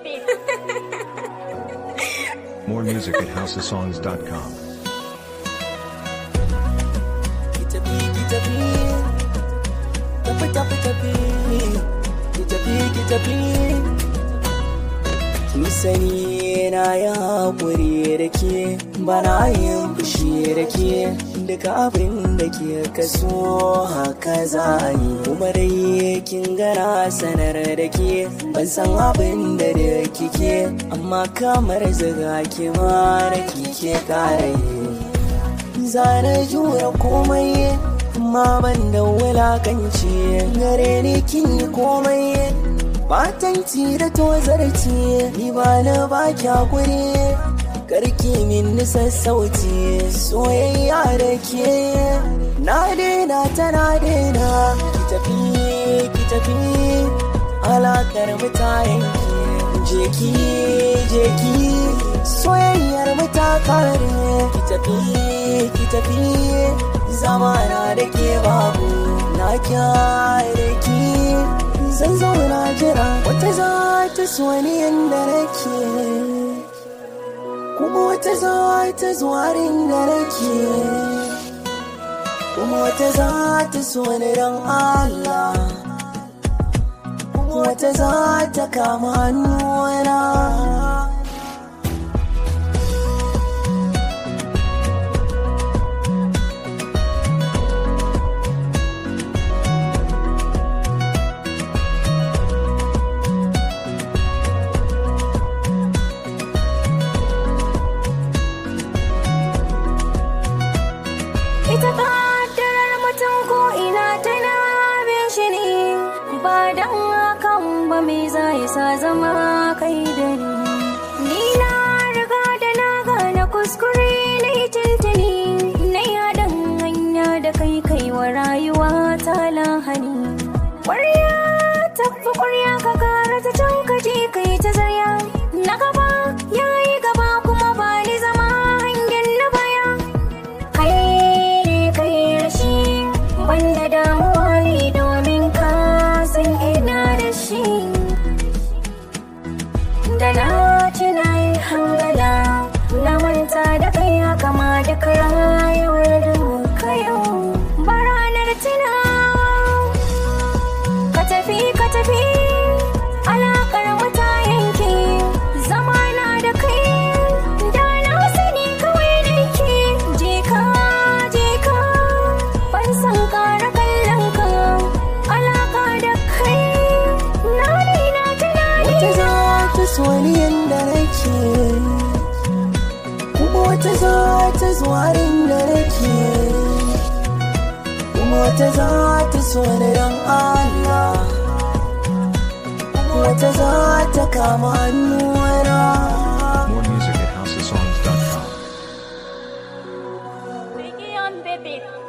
baby. More music at houseofsongs.com. ki tafi ki tafi tafi tafi tafi ki tafi ki tafi ki sani na ya haƙuri da ke bana yin fushi da ke duka abin da ke kaso haka za a yi kuma dai kin gana sanar da ke ban san abin da da kike amma kamar zaga ke ma da kike kare yi zane jura komai amma ban da wulakanci gare ni kin yi komai batanci da tozarci ni ba na ba hakuri karki min nisa sauti soyayya da ke na daina tana daina ki tafi ki tafi alakar mutayen ki jeki jeki soyayyar mu ta kare ki tafi ki tafi zamana da ke babu na kyare ki zan zauna jira wata za ta so ni yanda nake kuma wata za ta zuwa da nake kuma wata za ta so ni don Allah kuma wata za ta kama hannuna Ita kaddarar mutum ko ina tana bin shi ne ba dan hakan ba me za ya sa zama kai da ni. Ni na riga da na gane kuskure na yi tuntuni na yi haɗin hanya da kai kai wa rayuwa ta lahani. Ƙwarya tafi ƙwarya ka kara ta can ka je kai ta zarya na gaba ya yi gaba kuma ba ni zama hangen na baya. kai ne kai rashi wanda damuwa ne domin ka san ina da shi da na ci na yi hangala na manta da kai haka ma da rayuwar da muka yau ba ranar tuna ka tafi ka tafi alakar mu ta yanke zamana da kai da na sani kawai da ke je ka je ka ban san kara kallon ka alaka da kai na daina tunani wata za ta so ni yanda nake kuma wata za ta zuwa da nake kuma wata za ta so ni don Allah kuma wata za ta kama hannuna More music at houseofsongs.com. Biggie on baby